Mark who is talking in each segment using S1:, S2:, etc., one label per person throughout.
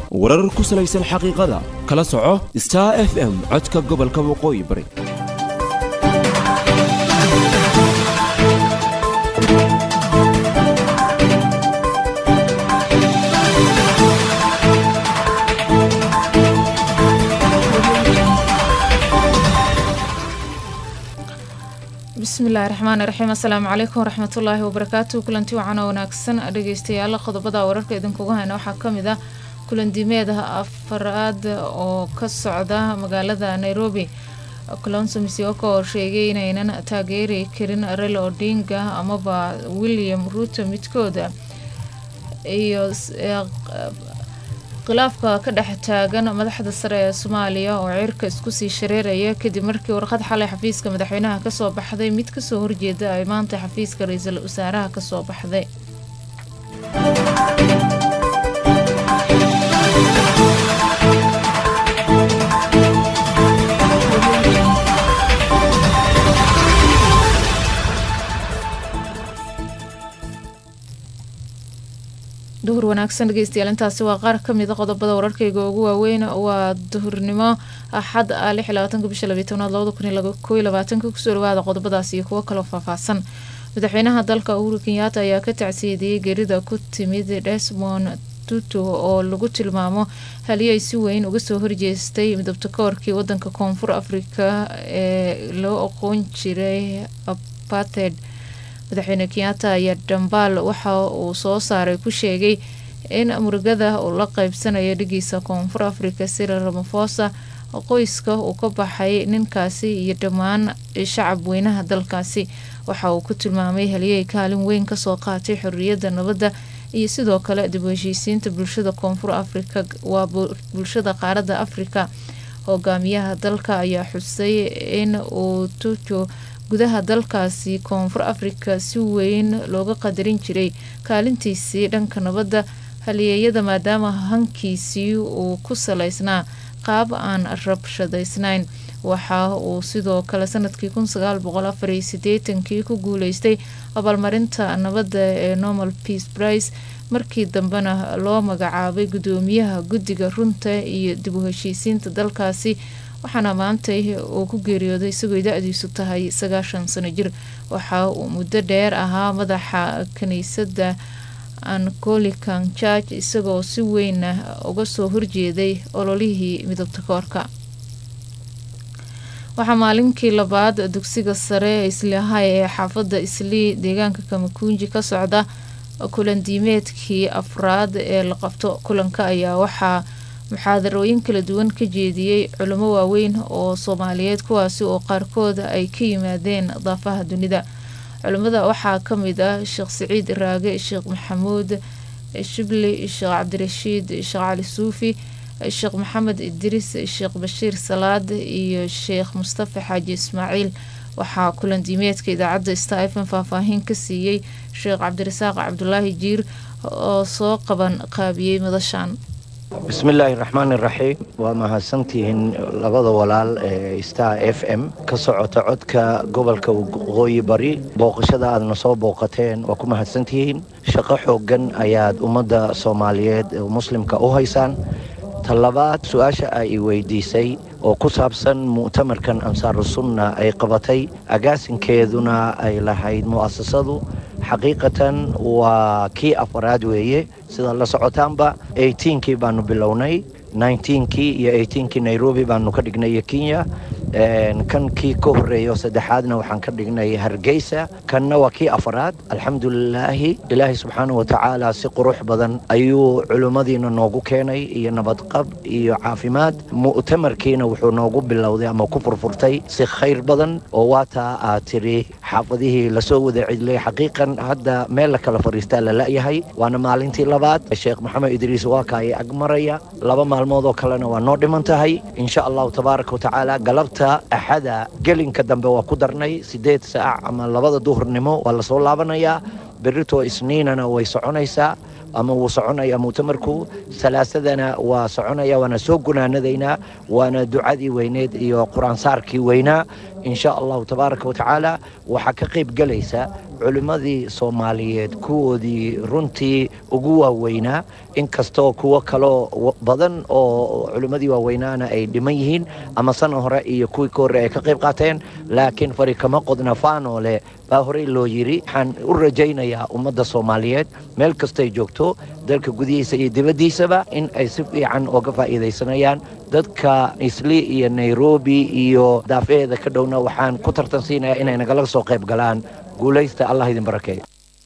S1: warar ku salaysan xaqiiqada kala soco star f m codka gobolka waqooyi bari
S2: bismillahi raxmaani raxiim assalaamu calaykum waraxmatullaahi wabarakaatu kulanti wacan oo wanaagsan dhegeystayaal qodobada wararka idinkugu hayna waxaa kamid ah kulandiimeed afaraad oo ka socda magaalada nairobi colonso misioko oo sheegay inaynan taageeri karin relo odinga amaba william ruuto midkooda iyo khilaafka ka dhex taagan madaxda sare ee soomaaliya oo cirka isku sii shareeraya kadib markii warqad xalay xafiiska madaxweynaha kasoo baxday mid kasoo horjeeda ay maanta xafiiska ra-iisul wasaaraha kasoo baxday duhur wanaagsan dhegeystayaal intaasi waa qaar kamida qodobada wararkayga ugu waaweyn waa duhurnimo axad ah lix iyo labaatanka bisha labiyi tobnaad labada kun iyo koo iyo labaatanka kusoo dhawaada qodobadaas iyo kuwo kaloo faahfaahsan madaxweynaha dalka uhuru kenyaata ayaa ka tacsiyeediyey geerida ku timid desmond tutu oo lagu tilmaamo haliyay si weyn uga soo horjeestay midabta koorkii wadanka koonfur afrika ee loo aqoon jiray aparted madaxweyne kenyaata ayaa dhambaal waxa uu soo saaray ku sheegay in murugada uu la qeybsanayo dhigiisa koonfur africa sira ramafosa qoyska uu ka baxay ninkaasi iyo dhammaan shacab weynaha dalkaasi waxa uu ku tilmaamay haliyey kaalin weyn kasoo qaatay xorriyadda nabadda iyo sidoo kale dib u heshiisiinta bulshada koonfur africa waa bulshada qaaradda africa hogaamiyaha dalka ayaa xusay in uu tujo gudaha dalkaasi koonfur africa si weyn looga qadarin jiray kaalintiisii dhanka nabadda haliyeeyada maadaama hankiisii uu ku salaysnaa qaab aan rabshadaysnayn waxa uu sidoo kale sanadkii kun sagaal boqol afar iyo sideetankii ku guuleystay abaalmarinta nabadda ee normal peace price markii dambena loo magacaabay gudoomiyaha guddiga runta iyo dib u heshiisiinta dalkaasi waxaana maantay uu ku geeriyooday isagoo da-diisu tahay sagaashan sano jir waxa uu muddo dheer ahaa madaxa kiniisadda ancolican church isagoo si weyna uga soo horjeeday ololihii midabta koorka waxaa maalinkii labaad dugsiga sare ee isliahay ee xaafadda islii deegaanka kamakuunji ka socda kulandiimeedkii afraad ee la qabto kulanka ayaa waxaa muxaadarooyin kala duwan ka jeediyey culimo waaweyn oo soomaaliyeed kuwaasi oo qaarkood ay ka yimaadeen daafaha dunida culimada waxaa kamid ah sheekh siciid raage sheekh maxamuud shibli sheekh cabdirashiid sheekh cali suufi sheekh maxamed idriis sheekh bashiir salaad iyo sheekh mustafa xaaji ismaaciil waxaa kulandiimeedka idaacadda star fm faahfaahin ka siiyey sheekh cabdirasaaq cabdulaahi jiir oo soo qaban qaabiyey madashan
S3: bismillaahi raxmaan iraxiim waa mahadsantihiin labada walaal ee star f m ka socota codka gobolka waqooyi bari booqashada aadna soo booqateen waa ku mahadsantihiin shaqo xooggan ayaad ummadda soomaaliyeed muslimka u haysaan talabaad su-aasha ay weydiisay oo ku saabsan mu'tamarkan ansaaru sunna ay qabatay agaasinkeeduna ay lahayd mu'asasadu xaqiiqatan waa kii afaraad weeye sida la socotaanba eighteenkii baanu bilownay nineteenkii iyo eighteenkii nairobi baanu ka dhignay iyo kenya kan kii ka horeeya oo saddexaadna waxaan ka dhignay hargeysa kanna waa kii afaraad alxamdulilaahi ilaahay subxaana wa tacaala si qurux badan ayuu culimmadiina noogu keenay iyo nabadqab iyo caafimaad mu'tamarkiina wuxuu noogu bilowday ama ku furfurtay si khayr badan oo waataa aad tiri xaafadihii lasoo wada cidlay xaqiiqan hadda meel la kala fadhiistaa la la'yahay waana maalintii labaad sheekh maxamed idriis waa ka ay agmaraya laba maalmood oo kalena waa noo dhiman tahay insha allahu tabaaraka wa tacaala galabta axada gelinka dambe waa ku darnay siddeed saac ama labada duhurnimo waa lasoo laabanayaa berritoo isniinana way soconaysaa ama wuu soconaya mu'tamarku salaasadana waa soconaya waana soo gunaanadaynaa waana ducadii weyneed iyo qur-aansaarkii weynaa insha allahu tabaaraka watacaala waxaa ka qayb gelaysa culimmadii soomaaliyeed kuwoodii runtii ugu waaweynaa inkastoo kuwo kaloo badan oo culimmadii waaweynaana ay dhiman yihiin ama sana hore iyo kuwii ka horre ay ka qayb qaateen laakiin fari kama qodna faanoole baa horey loo yidhi waxaan u rajaynayaa ummadda soomaaliyeed meel kastay joogto dalka gudihiisa iyo dibaddiisaba in ay si fiican ooga faa'iidaysanayaan dadka isli iyo nairobi iyo daafaheeda ka dhowna waxaan ku tartansiinayaa inay nagala soo qayb galaan guulaysta allah idin barakeeyo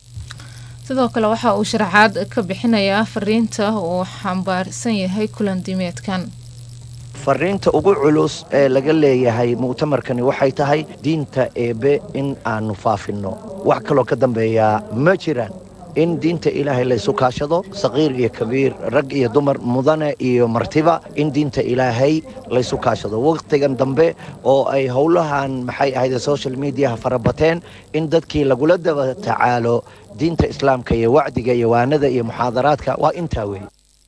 S2: sidoo kale waxa uu sharaxaad ka bixinayaa fariinta uu xambaarsan yahay kulan dimeedkan
S3: fariinta ugu culus ee laga leeyahay mu'tamarkani waxay tahay diinta eebe in aanu faafinno wax kaloo ka dambeeyaa ma jiraan in diinta ilaahay laysu kaashado saqiir iyo kabiir rag iyo dumar mudane iyo martiba in diinta ilaahay laysu kaashado wakhtigan dambe oo ay howlahan maxay ahayd social mediaha farabateen in dadkii lagula daba tacaalo diinta islaamka iyo wacdiga iyo waanada iyo muxaadaraadka waa intaa weeye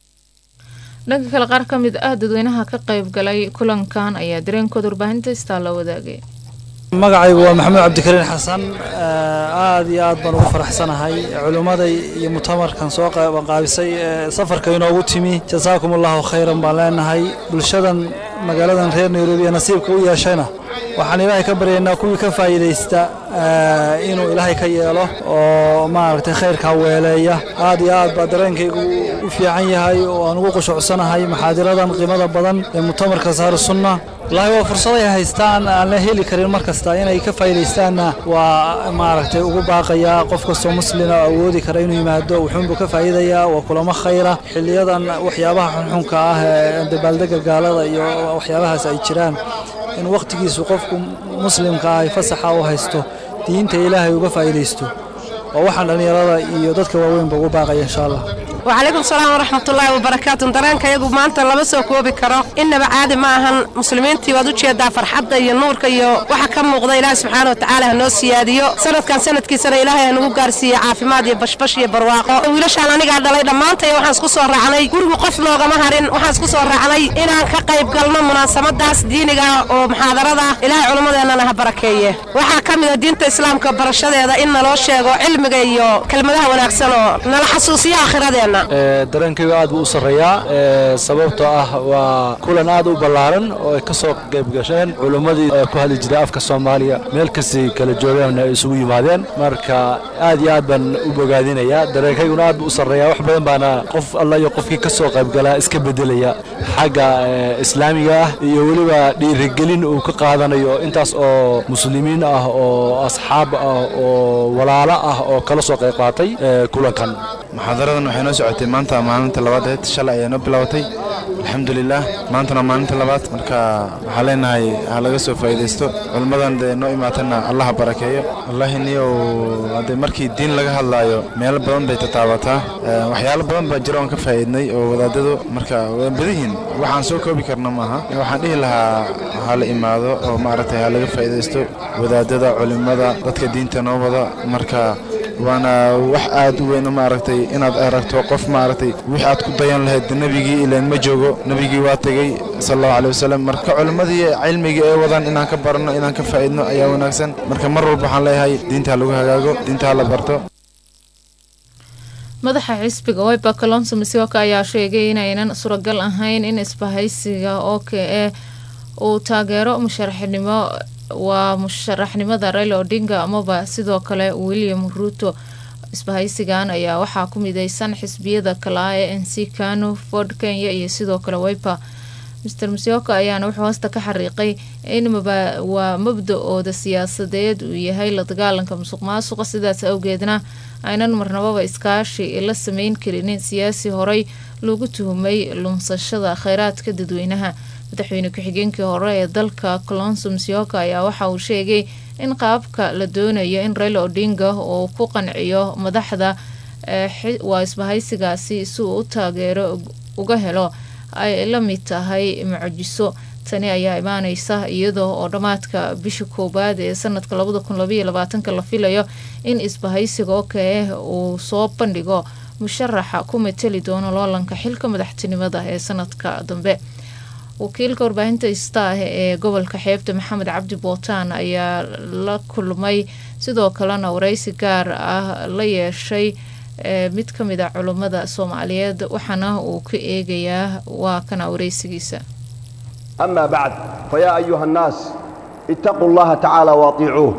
S2: dhanka kale qaar ka mid ah dadweynaha ka qayb galay kulankan ayaa dareenkooda warbaahinta istaa la wadaagay
S4: magacaygu waa maxamuud cabdikariin xasan aad iyo aad baan ugu faraxsanahay culimmada iyo mutamarkan soo qaabisay safarka inoogu timi jasaakum allahu khayran baan leenahay bulshadan magaaladan reer nairobi ee nasiibka u yeeshayna waxaan ilaahay ka baryaynaa kuwii ka faa'iidaysta inuu ilaahay ka yeelo oo maaragtay khayrkaa weeleeya aad iyo aad baa dareenkaygu u fiican yahay oo aan ugu qushuucsanahay maxaadiradan qiimada badan ee mutamarka saaru sunna wallaahi waa fursaday haystaan aan la heli karin mar kasta inay ka faa'iidaystaanna waa maaragtay ugu baaqayaa qof kastoo muslina oo awoodi kara inuu yimaado wuxuunbuu ka faa'iidayaa waa kulamo khayra xiliyadan waxyaabaha xunxunka ah ee dabaaldega gaalada iyo waxyaabahaas ay jiraan in wakhtigiisu qofku muslimka ah ay fasaxa u haysto diinta ilaahay uga faa'iidaysto waa waxaan dhallinyarada iyo dadka waaweynba ugu baaqaya insha allah
S5: وعليكم السلام ورحمة الله وبركاته dareenka iyagu maanta lama soo koobi karo innaba caadi ma ahan muslimiintii waad u jeedaa farxadda iyo nuurka iyo waxa ka muuqda ilaahay subxaana wa tacaala ha noo siyaadiyo sanadkan sanadkiisana ilaahay ha nagu gaarsiiye caafimaad iyo bashbash iyo barwaaqo wiilashaan anigaa dhalay dhammaantay waxaan isku soo raacnay gurigu qof noogama harin waxaan isku soo raacnay inaan ka qayb galno munaasabadaas diiniga oo muxaadarada ilaahay culimmadeennana ha barakeeye waxaa ka mid a diinta islaamka barashadeeda in naloo sheego cilmiga iyo kelmadaha wanaagsan oo nala xasuusiyo aakhiradeenna
S6: dareenkayga aad buu u sarreeyaa sababtoo ah waa kulan aad u ballaaran oo ay ka soo qayb gasheen culimmadii ku hadli jiray afka soomaaliya meel kastay kala joogeen ay isugu yimaadeen marka aad iyo aad baan u bogaadinayaa dareenkayguna aad buu u sarreeyaa wax badan baana qof alla iyo qofkii ka soo qaybgalaa iska beddelaya xagga islaamiga ah iyo weliba dhiirigelin uu ka qaadanayo intaas oo muslimiin ah oo asxaab ah oo walaalo ah oo kala soo qayb qaatay kulankan
S7: muxaadaradan waxay noo socotay maanta maalinta labaadeed shalay ayaa noo bilaabatay alxamdulilah maantana maalinta labaad marka waxaa leenahay ha laga soo faa'iidaysto culimmadan dee noo imaatana allaha barakeeyo wallaahi niyow haddee markii diin laga hadlaayo meelo badan bay tataabataa waxyaalo badan baa jira oon ka faa'iidnay oo wadaadadu marka waa badihiin waxaan soo koobi karna maaha waxaan dhihi lahaa ha la imaado oo maaragtay ha laga faa'iidaysto wadaadada culimmada dadka diinta noo wada marka waana wax aad u weyn maaragtay inaad aragto qof maaragtay wixii aad ku dayan lahayd nebigii ilaan ma joogo nebigii waa tegey sal allahu aleyh wasalam marka culimmadii cilmigii ay wadaan inaan ka baranno inaan ka faa'iidno ayaa wanaagsan marka mar walba waxaan leeyahay diinta ha lagu hagaago diinta ha la barto
S2: madaxa xisbiga wiper kalonso misioka ayaa sheegay inaynan suuragal ahayn in isbahaysiga o k e uu taageero musharaxnimo waa musharaxnimada raila odinga amaba sidoo kale william ruto isbahaysigan ayaa waxaa ku mideysan xisbiyada kalaa ee n c kanu ford kenya iyo sidoo kale wiper mr misioka ayaana wuxuu hoosta ka xariiqay in waa mabda-ooda siyaasadeed uu yahay la dagaalanka musuq maasuqa sidaas awgeedna aynan marnababa iskaashi la sameyn karinin siyaasi horey lagu tuhumay lunsashada kheyraadka dadweynaha madaxweyne ku-xigeenkii hore ee dalka colonso msioka ayaa waxa uu sheegay in qaabka la doonayo in raila odinga uu ku qanciyo madaxda waa isbahaysigaasi si uu u taageero uga helo ay la mid tahay mucjiso tani ayaa imaaneysa iyadoo oo dhammaadka bisha koowaad ee sanadka labada kun labaiyo labaatanka la filayo in isbahaysiga oo kale uu soo bandhigo musharaxa ku mateli doono loolanka xilka madaxtinimada ee sanadka dambe wakiilka warbaahinta istaah ee gobolka xeebta maxamed cabdi bootaan ayaa la kulmay sidoo kalena wareysi gaar ah la yeeshay mid ka mid a culummada soomaaliyeed waxaana uu ka eegayaa waa kana wareysigiisa
S8: أما بعد فيا أيها الناس اتقوا الله تعالى واطيعوه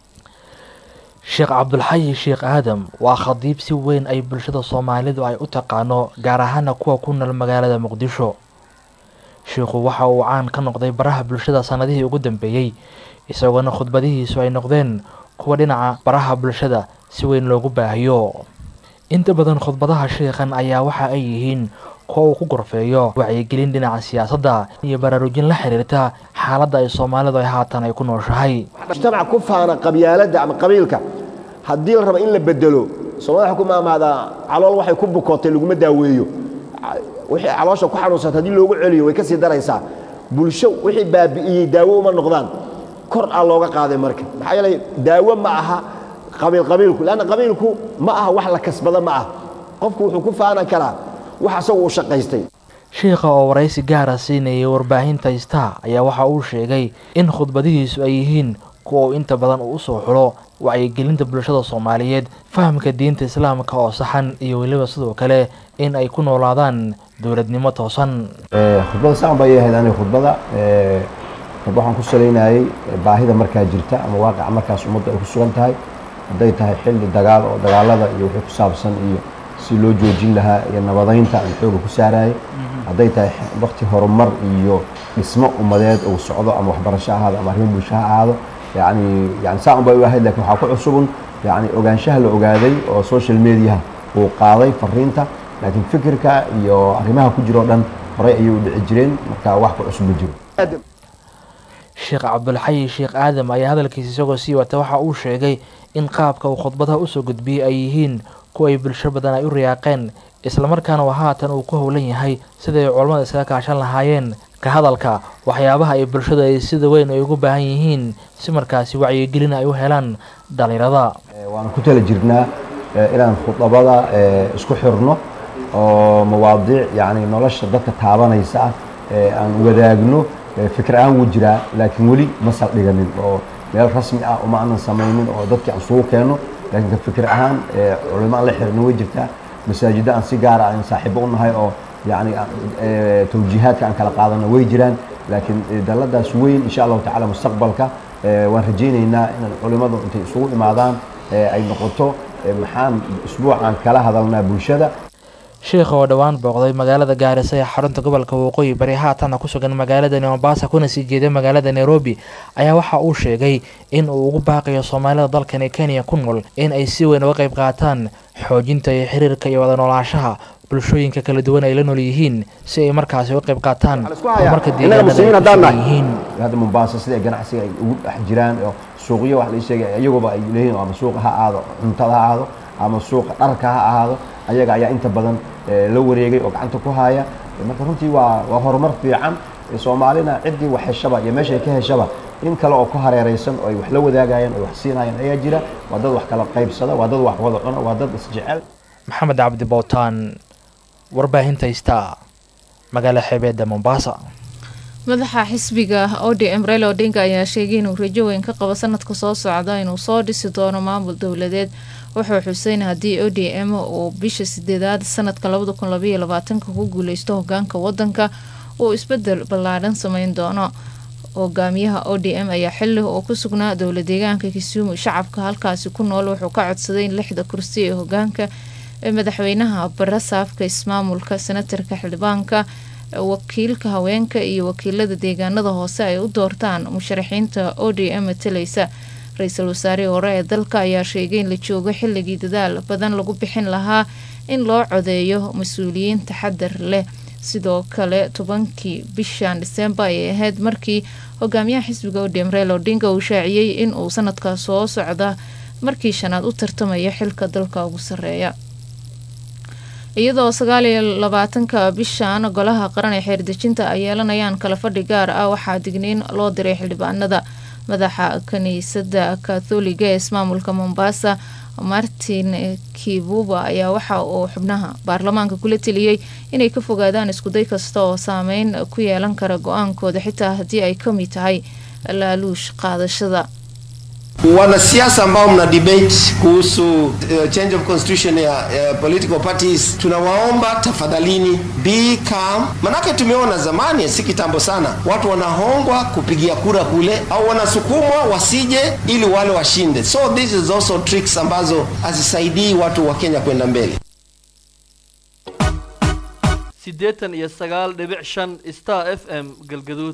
S9: sheekh cabdulxayi sheekh aadam waa khadiib si weyn ay bulshada soomaalidu ay u taqaano gaar ahaana kuwa ku nool magaalada muqdisho sheikhu waxa uu caan ka noqday baraha bulshada sannadihii ugu dambeeyey isagoona khudbadihiisu ay noqdeen kuwa dhinaca baraha bulshada si weyn loogu baahiyo inta badan khudbadaha sheikhan ayaa waxa ay yihiin kuwa uu ku gorfeeyo wacyigelin dhinaca siyaasadda iyo baraarujin la xiriirta xaaladda ay soomaalidu ay haatan ay ku nooshahay
S8: mujtamac ku faana qabyaaladda ama qabiilka haddii la rabo in la bedelo soomaalida waxay ku maamaadaa calool waxay ku bukootay laguma daaweeyo wixii caloosha ku xanuunsata haddii loogu celiyo way ka sii daraysaa bulsho wixii baabi'iyey daawo uma noqdaan kor aa looga qaaday marka maxaa yeelay daawo ma aha qabiil qabiilku leanna qabiilku ma aha wax la kasbada ma ah qofku wuxuu ku faana karaa wax asagu uu shaqaystay
S9: sheikha oo waraysi gaara siinayay warbaahinta star ayaa waxa uu sheegay in khudbadihiisu ay yihiin kuwa uu inta badan uu usoo xulo wacyigelinta bulshada soomaaliyeed fahamka diinta islaamka oo saxan iyo weliba sidoo kale in ay ku noolaadaan dowladnimo toosan
S10: khudbada sacan bay ahayd aniga khudbada waxaan ku salaynayay baahida markaa jirta ama waaqica markaas ummadda ay ku sugan tahay hadday tahay xilli dagaal oo dagaalada iyo wixii ku saabsan iyo si loo joojin lahaa iyo nabadaynta aan xooga ku saarayay hadday tahay wakti horumar iyo dhismo ummadeed uu socdo ama waxbarasho ahaado ama arrimo bulsho ha ahaado yani yani saa un bay u ahayd lakin waxaa ku cusubun yani ogaanshaha la ogaaday oo social mediaha uu qaaday fariinta laakiin fikirka iyo arrimaha ku jiro o dhan horey ayay u dhici jireen marka wax ku cusub ma jiro
S9: sheekh cabdulxayi sheekh aadam ayaa hadalkiisa isagoo sii wata waxa uu sheegay in qaabka uu khudbadaha usoo gudbiyey ay yihiin kuwa ay bulsho badan ay u riyaaqeen islamarkaana uu haatan uu ku howlan yahay siday culammada iskaga kaashan lahaayeen ka hadalka waxyaabaha ay bulshada ay sida weyn ay ugu baahan yihiin si markaasi wacyigelin ay u helaan dhalinyarada
S10: waana ku tala jirnaa inaan khudabada isku xirno oo mawaadiic yani nolosha dadka taabanaysa ah aan wadaagno fikir ahaan wuu jiraa laakiin weli ma saldhiganin oo meel rasmi ah uma aanan samaynin oo dadkii aan sugu keenno laakiin ka fikir ahaan culimo aan la xirno way jirtaa masaajidda aan si gaara aan saaxiibo u nahay oo yani tawjiihaadka aan kala qaadano way jiraan laakiin dalladaas weyn insha allahu tacala mustaqbalka waan rajaynaynaa inaan culimmadu intay isugu imaadaan ay noqoto maxaan isbuucaan kala hadalnaa bulshada
S9: sheikha oo dhowaan booqday magaalada gaarisa ee xarunta gobolka waqooyi bari haatana ku sugan magaaladani mombasa kuna sii jeeday magaalada nairobi ayaa waxa uu sheegay in uu ugu baaqayo soomaalida dalkani kenya ku nool in ay si weyn uga qayb qaataan xoojinta iyo xiriirka iyo wada noolaanshaha bulshooyinka kala duwan ay la nool yihiin si ay markaasi uga qayb qaataan horumarka deegaanadayihiin
S10: hadda mombasa sida ganacsiga ay ugu dhex jiraan oo suuqyo wax la sheegay iyaguba ay leeyihin ama suuqa ha ahaado cuntada ha ahaado ama suuqa dharka ha ahaado ayaga ayaa inta badan la wareegay oo gacanta ku haya marka runtii waa waa horumar fiican soomaalina ciddii wax heshaba iyo meeshay ka heshaba in kale oo ku hareeraysan oo ay wax la wadaagayaan oo wax siinayaan ayaa jira waa dad wax kala qaybsada waa dad wax wada cuna waa dad isjecel
S9: maxamed cabdi bowtaan warbaahinta ista magaala xeebeedda mombasa
S2: madaxa xisbiga odm raila odinga ayaa sheegay inuu rajo weyn ka qabo sanadka soo socda inuu soo dhisi doono maamul dowladeed wuxuu xuseyn haddii o d m uu bisha sideedaad sanadka labada kun labaiyo labaatanka ku guuleysto hogaanka wadanka uu isbedel ballaadhan sameyn doono hogaamiyaha o d m ayaa xili uu ku sugnaa dowla deegaanka kisumu shacabka halkaasi ku nool wuxuu ka codsaday in lixda kursi ee hogaanka ee madaxweynaha barasaafka ismaamulka senatarka xildhibaanka wakiilka haweenka iyo wakiilada deegaanada hoose ay u doortaan musharaxiinta o d m matalaysa ra-iisul wasaarihii hore ee dalka ayaa sheegay in la joogo xilligii dadaal badan lagu bixin lahaa in loo codeeyo mas-uuliyiin taxadar leh sidoo kale tobankii bishan disembar ayay ahayd markii hogaamiyaha xisbiga odm reel odinga uu shaaciyey in uu sanadka soo socda markii shanaad u tartamaya xilka dalka ugu sareeya iyadoo sagaal iyo labaatanka bishan golaha qaran ee xeerdejinta ay yeelanayaan kala fadhi gaar ah waxaa digniin loo diray xildhibaanada madaxa kiniisada katholiga ee ismaamulka mombasa martin kibuba ayaa waxa uu xubnaha baarlamaanka kula teliyey inay ka fogaadaan iskuday kasta oo saameyn ku yeelan kara go-aankooda xitaa haddii ay ka mid tahay laaluush qaadashada
S11: Wanasiasa ambao mna debate kuhusu uh, change of constitution ya uh, political parties, tunawaomba tafadhalini be calm, manake tumeona zamani, si kitambo sana, watu wanahongwa kupigia kura kule au wanasukumwa wasije ili wale washinde. So this is also tricks ambazo hazisaidii watu wa Kenya kwenda mbele.
S12: siddeetan iyo sagaal dhibic shan star f m galgaduud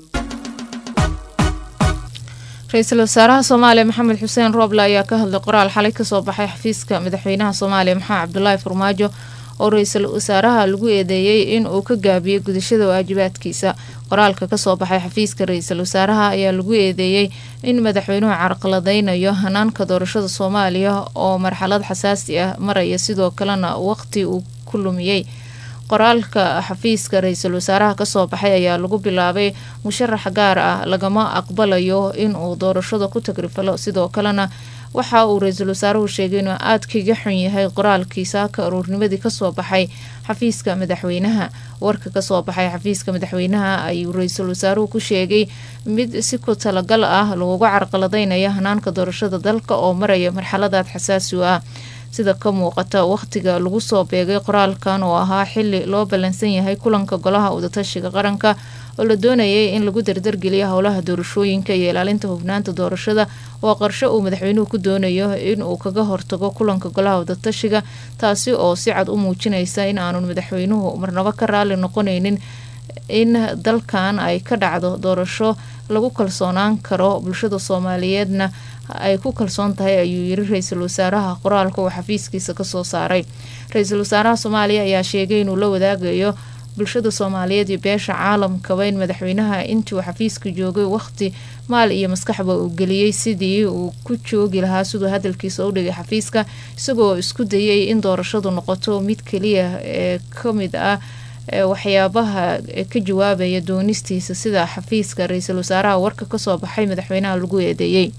S2: ra-iisul wasaaraha soomaaliya maxamed xuseen rooble ayaa ka hadlay qoraal xalay kasoo baxay xafiiska madaxweynaha soomaaliya maxamed cabdulaahi farmaajo oo ra-iisul wasaaraha lagu eedeeyey in uu ka gaabiyey gudashada waajibaadkiisa qoraalka kasoo baxay xafiiska ra-iisul wasaaraha ayaa lagu eedeeyey in madaxweynuhu carqaladeynayo hanaanka doorashada soomaaliya oo marxalad xasaasi ah maraya sidoo kalena waqti uu ku lumiyey qoraalka xafiiska ra-iisul wasaaraha kasoo baxay ayaa lagu bilaabay musharax gaar ah lagama aqbalayo inuu doorashada ku tagrifalo sidoo kalena waxa uu ra-iisul wasaaruhu sheegay inuu aada kaga xun yahay qoraalkii saaka aruurnimadii kasoo baxay xafiiska madaxweynaha warka kasoo baxay xafiiska madaxweynaha ayuu ra-iisul wasaaruhu ku sheegay mid si ku talagal ah looga carqaladeynayo hanaanka doorashada dalka oo maraya marxaladaad xasaasi u ah sida ka muuqata wakhtiga lagu soo beegay qoraalkan oo ahaa xili loo ballansan yahay kulanka golaha wadatashiga qaranka oo la doonayay in lagu dardargeliyo howlaha doorashooyinka iyo ilaalinta hufnaanta doorashada waa qarsho uu madaxweynuhu ku doonayo in uu kaga hortago kulanka golaha wadatashiga taasi oo si cad u muujinaysa in aanu madaxweynuhu marnabo ka raali noqonaynin in dalkan ay ka dhacdo doorasho lagu kalsoonaan karo bulshada soomaaliyeedna ay ku kalsoon tahay ayuu yiri ra-iisul wasaaraha qoraalka uu xafiiskiisa kasoo saaray ra-iisul wasaaraha soomaaliya ayaa sheegay inuu la wadaagayo bulshada soomaaliyeed iyo beesha caalamkaba in madaxweynaha intuu xafiiska joogay waqti maal iyo maskaxba uu geliyey sidii uu ku joogi lahaa siduu hadalkiisa u dhigay xafiiska isagoo isku dayay in doorashadu noqoto mid keliya ee kamid ah waxyaabaha ka jawaabaya doonistiisa sida xafiiska ra-iisul wasaaraha warka kasoo baxay madaxweynaha lagu eedeeyey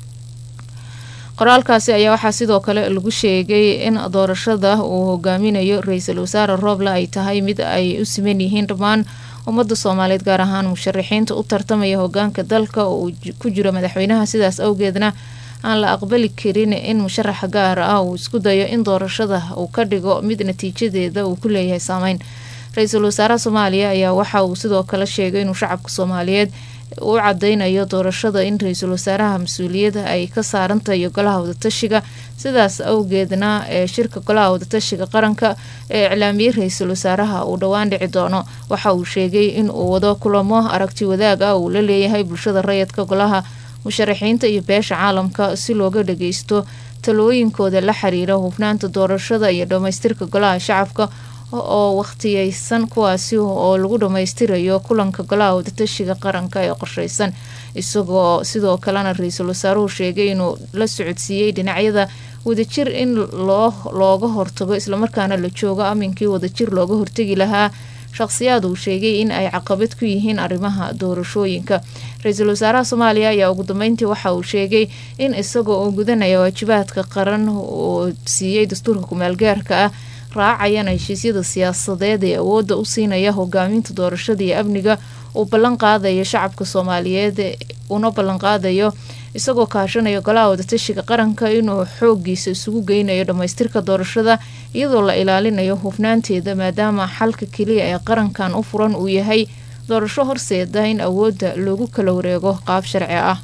S2: qoraalkaasi ayaa waxaa sidoo kale lagu sheegay in doorashada uu hogaaminayo ra-iisul wasaare rooble ay tahay mid ay u siman yihiin dhammaan ummadda soomaaliyeed gaar ahaan musharaxiinta u tartamaya hogaanka dalka oo uu ku jiro madaxweynaha sidaas awgeedna aan la aqbali karin in musharaxa gaar ah uu isku dayo in doorashada uu ka dhigo mid natiijadeeda uu ku leeyahay saameyn ra-iisul wasaaraha soomaaliya ayaa waxa uu sidoo kale sheegay inuu shacabka soomaaliyeed u cadeynayo doorashada in ra-iisul wasaaraha mas-uuliyada ay ka saarantahay golaha wadatashiga sidaas awgeedna ee shirka golaha wadatashiga qaranka ee iclaamiyey ra-iisul wasaaraha uu dhowaan dhici doono waxa uu sheegay in uu wado kulamo aragti wadaag ah uu la leeyahay bulshada rayidka golaha musharaxiinta iyo beesha caalamka si looga dhageysto talooyinkooda la xiriira hufnaanta doorashada iyo dhammaystirka golaha shacabka oo wakhtiyeysan kuwaasi oo lagu dhammaystirayo kulanka golaha wadatashiga qaranka ee qorsheysan isagoo sidoo kalena ra-iisul wasaaruhu sheegay inuu la socodsiiyey dhinacyada wadajir in loo looga hortago islamarkaana la joogo aminkii wadajir looga hortegi lahaa shaqsiyaad uu sheegay in ay caqabad ku yihiin arrimaha doorashooyinka ra-iisul wasaaraha soomaaliya ayaa ugu dambeyntii waxa uu sheegay in isagoo uu gudanaya waajibaadka qaran oo siiyey dastuurka kumaalgaarka ah raacayana heshiisyada siyaasadeed ee awoodda u siinaya hogaaminta doorashada iyo amniga uu ballan qaadayo shacabka soomaaliyeed una ballan qaadayo isagoo kaashanaya golaha wadatashiga qaranka inuu xoogiisa isugu geynayo dhammaystirka doorashada iyadoo la ilaalinayo hufnaanteeda maadaama xalka keliya ee qarankan u furan uu yahay doorasho horseeda in awoodda loogu kala wareego qaab sharci ah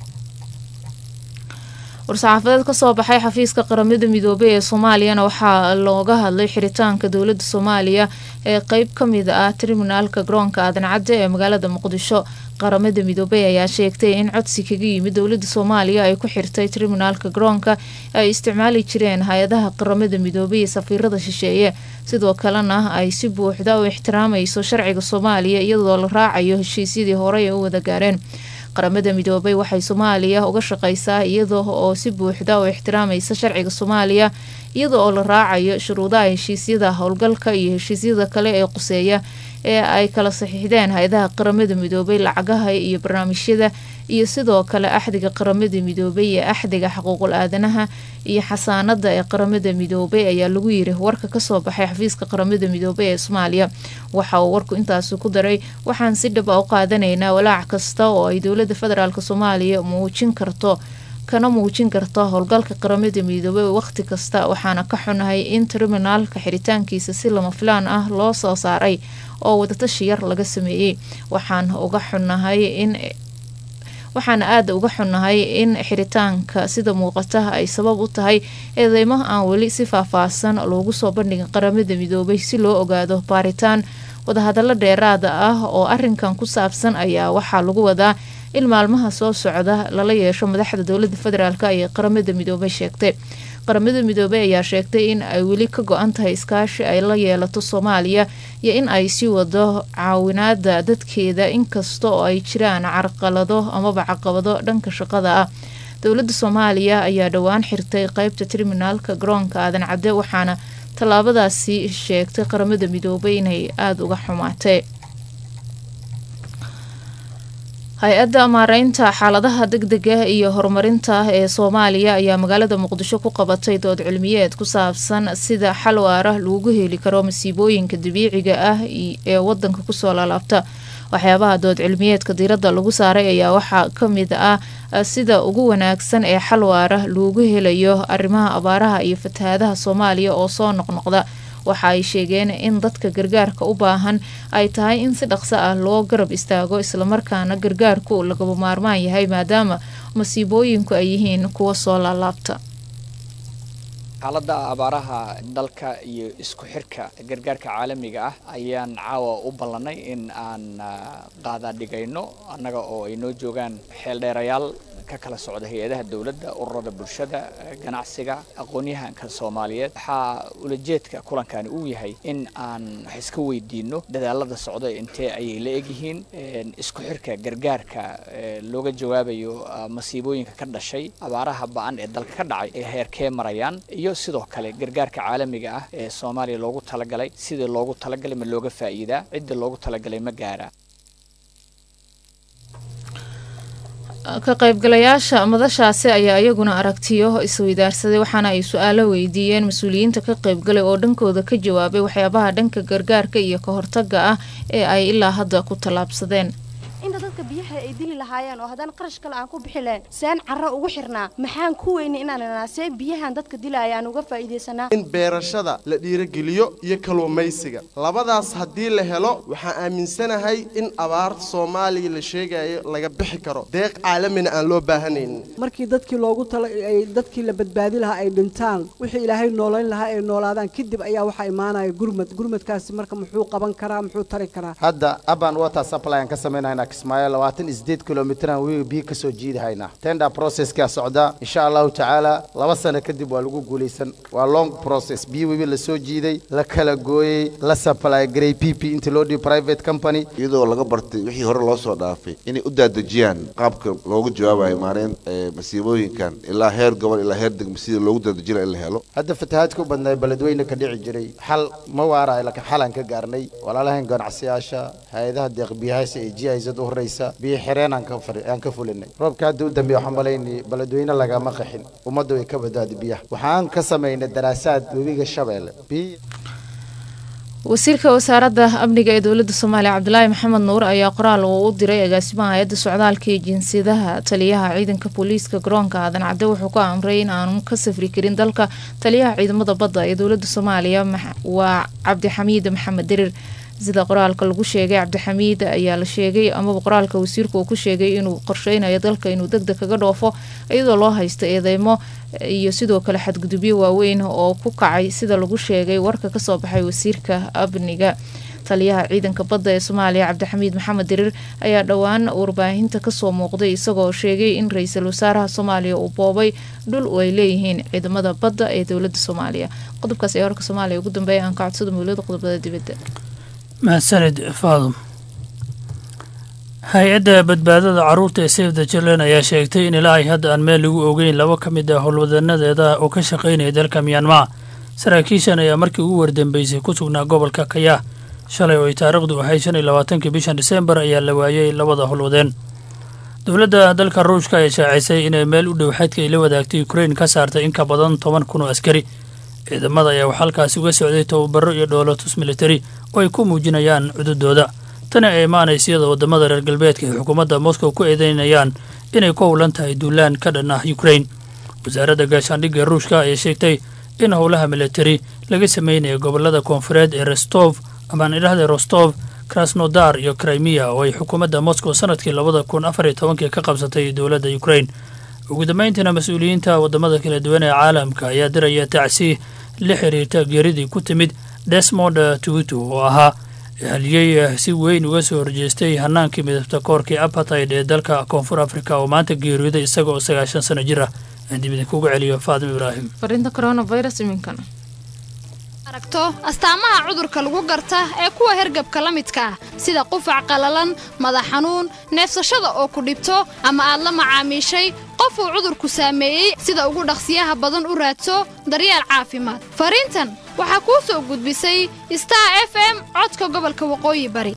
S2: war-saxaafadeed kasoo baxay xafiiska qaramada midoobay ee soomaaliyana waxaa looga hadlay xiritaanka dowlada soomaaliya ee qeyb kamid ah triminaalka garoonka aadan cadde ee magaalada muqdisho qaramada midoobay ayaa sheegtay in codsi kaga yimid dowlada soomaaliya ay ku xirtay triminaalka garoonka ay isticmaali jireen hay-adaha qaramada midoobay iyo safiirada shisheeye sidoo kalena ay si buuxda u ixtiraamayso sharciga soomaaliya iyadoo la raacayo heshiisyadii horey ee u wada gaareen qaramada midoobay waxay soomaaliya uga shaqeysaa iyada oo si buuxda u ixtiraamaysa sharciga soomaaliya iyada oo la raacayo shuruudaha heshiisyada howlgalka iyo heshiisyada kale ee quseeya ee ay kala saxiixdeen hay-adaha qaramada midoobay lacagaha iyo barnaamijyada iyo sidoo kale axdiga qaramada midoobay ee axdiga xuquuqul aadanaha iyo xasaanada ee qaramada midoobay ayaa lagu yiri warka kasoo baxay xafiiska qaramada midoobay ee soomaaliya waxa uu warku intaasi ku daray waxaan si dhab a u qaadanaynaa walaac kasta oo ay dowlada federaalk soomaaliya muujin karto kana muujin karta howlgalka qaramada midoobay waqti kasta waxaana ka xunahay in terminaalka xiritaankiisa si lama filaan ah loo soo saaray oo wadatashi yar laga sameeyey waxaan uga xunahay in waxaana aada uga xunnahay in xiritaanka sida muuqata ay sabab u tahay eedeymo aan weli si faahfaahsan loogu soo bandhigin qaramada midoobay si loo ogaado baaritaan wadahadallo dheeraada ah oo arinkan ku saabsan ayaa waxaa lagu wadaa in maalmaha soo socda lala yeesho madaxda dowlada federaalk ee qaramada midoobay sheegtay qaramada midoobey ayaa sheegtay in ay weli ka go-an tahay iskaashi ay la yeelato soomaaliya iyo in ay sii wado caawinaada dadkeeda inkasta oo ay jiraan carqalado amaba caqabado dhanka shaqada ah dowlada soomaaliya ayaa dhowaan xirtay qeybta terminaalka garoonka aadan cadde waxaana tallaabadaasi sheegtay qaramada midoobay inay aada uga xumaatay hay-adda maareynta xaaladaha degdega iyo horumarinta ee soomaaliya ayaa magaalada muqdisho ku qabatay dood cilmiyeed ku saabsan sida xal waara lagu heli karo masiibooyinka dabiiciga ah ee wadanka kusoo laalaabta waxyaabaha dood cilmiyeedka diiradda lagu saaray ayaa waxaa kamid ah sida ugu wanaagsan ee xal waara loogu helayo arrimaha abaaraha iyo fatahaadaha soomaaliya oo soo noqnoqda waxa ay sheegeen in dadka gargaarka u baahan ay tahay in si dhaqso ah loo garab istaago islamarkaana gargaarku lagaba maarmaan yahay maadaama masiibooyinku ay yihiin kuwa soo laalaabta
S13: xaaladda abaaraha dalka iyo isku xirka gargaarka caalamiga ah ayaan caawa u ballanay in aan qaadaadhigayno annaga oo ay noo joogaan xeeldheerayaal ka kala socda hay-adaha dowladda ururada bulshada ganacsiga aqoon-yahanka soomaaliyeed waxaa ulajeedka kulankani uu yahay in aan wax iska weydiino dadaalada socda intee ayay la egyihiin isku xirka gargaarka looga jawaabayo masiibooyinka ka dhashay abaaraha ba-an ee dalka ka dhacay ee heerkee marayaan iyo sidoo kale gargaarka caalamiga ah ee soomaaliya loogu talagalay sidii loogu talagalay ma looga faa'iidaa cidda loogu talagalay ma gaara
S2: ka qaybgalayaasha madashaasi ayaa iyaguna aragtiyo isweydaarsaday waxaana ay su-aalo weydiiyeen mas-uuliyiinta ka qaybgalay oo dhankooda ka jawaabay waxyaabaha dhanka gargaarka iyo ka hortaga ah ee ay ilaa hadda ku tallaabsadeen
S14: inta dadka biyaha ay dili lahaayeen oo haddana qarash kale aan ku bixi lahayn seen carro ugu xirnaa maxaan ku weyna inaan inaa see biyahan dadka dilaya aan uga faa'iidaysanaa
S15: in beerashada la dhiirogeliyo iyo kalluumaysiga labadaas haddii la helo waxaan aaminsanahay in abaarta soomaaliya la sheegayo laga bixi karo deeq caalamina aan loo baahanaynin
S16: markii dadkii loogu tala ay dadkii la badbaadi lahaa ay dhintaan wixii ilaahay noolayn lahaa ay noolaadaan kadib ayaa waxaa imaanaya gurmad gurmadkaasi marka muxuu qaban karaa muxuu tari karaa
S17: hadda aban water supply aan ka samaynayna kismaayo labaatan iyo sideed kilomitran wii biyo ka soo jiidahaynaa tender processkaa socdaa insha allahu tacaala laba sano kadib waa lagu guulaysan waa long process biyo webi la soo jiiday la kala gooyey la supply garay p p inta loo dhiyo private company
S18: iyadoo laga bartay wixii hore loo soo dhaafay inay u daadejiyaan qaabka loogu jawaabayo maareen masiibooyinkan ilaa heer gobol ilaa heer degmo sidii loogu daadejinayo in la helo
S17: hadda fatahaadka u badnaa beledweyne ka dhici jiray xal ma waarayo laakiin xalaan ka gaarnay walaalahan ganacsiyaasha hay-adaha deeqbiyahaasi ee g izad u horeysa biyo xireen aan ka fari aan ka fulinay roobka hadda u dambeeya waxaan malaynay beledweyne lagama qaxin ummadda way ka badbaadi biyaha waxaan ka samaynay daraasaad webiga shabeelle biyo
S2: wasiirka wasaaradda amniga ee dowladda soomaaliya cabdulaahi maxamed nuur ayaa qoraal uu u diray agaasimaha hay-adda socdaalka iyo jinsiyadaha taliyaha ciidanka booliiska garoonka aadan cadde wuxuu ku amray in aanu ka safri karin dalka taliyaha ciidamada badda ee dowladda soomaaliya waa cabdixamiid maxamed dirir sida qoraalka lagu sheegay cabdixamiid ayaa la sheegay amaba qoraalka wasiirku uu ku sheegay inuu qorsheynayo dalka inuu degdeg kaga dhoofo iyadoo loo haysto eedeymo iyo sidoo kale xadgudubyo waaweyn oo ku kacay sida lagu sheegay warka kasoo baxay wasiirka amniga taliyaha ciidanka badda ee soomaaliya cabdixamiid maxamed dirir ayaa dhowaan warbaahinta kasoo muuqday isagoo sheegay in ra-iisul wasaaraha soomaaliya uu boobay dhul ay leeyihiin ciidamada badda ee dowlada soomaaliya qodobkaas ee warka soomaaliya ugu dambeeya aan ka codsada mawlada qodobada dibadda
S19: mahadsanid faadum hay-adda badbaadada caruurta ee save the children ayaa sheegtay in ilaa ay hadda aan meel lagu ogeyn laba ka mid ah howlwadanadeeda oo ka shaqaynaya dalka myanmar saraakiishan ayaa markii ugu wardambeysay ku sugnaa gobolka kayaa shalay oo ay taariikhdu ahayd shan iyo labaatankii bishan diseembar ayaa la waayey labada howlwadeen dowladda dalka ruushka ayaa shaacisay inay meel u dhow xadka ay la wadaagtay ukrain ka saartay in ka badan toban kun oo askari ciidamada ayaa wax halkaasi uga socday tababaro iyo dhoolatus militari oo ay ku muujinayaan cududooda tani ay imaanaysa iyadoo waddamada reer galbeedka ay xukuumadda moscow ku eedeynayaan inay ku howlan tahay duulaan ka dhan ah ukrain wasaaradda gaashaandhigga ruushka ayaa sheegtay in howlaha militari laga sameynayo gobolada koonfureed ee rostov amaan idhahda rostov krasnodar iyo krimiya oo ay xukuumadda moscow sanadkii labada kun afar iyo tobankii ka qabsatay dowladda ukrain ugu dambeyntiina mas-uuliyiinta waddamada kala duwan ee caalamka ayaa diraya tacsi la xiriirta geeridii ku timid desmond tutu oo ahaa haliyey si weyn uga soo horjeestay hanaankii midabta koorkii apartheid ee dalka koonfur africa oo maanta geeriyooday isaga oo sagaashan sano jir ah aan dib idinkugu celiyo faadim ibraahim
S2: fariinta coronavirus iminkan
S20: aragto astaamaha cudurka lagu garta ee kuwa hergabka la midka ah sida qufac qallalan madax xanuun neefsashada oo ku dhibto ama aad la macaamiishay qof uu cudurku saameeyey sida ugu dhaqsiyaha badan u raadso daryeel caafimaad fariintan waxaa kuu soo gudbisay star f m codka gobolka waqooyi bari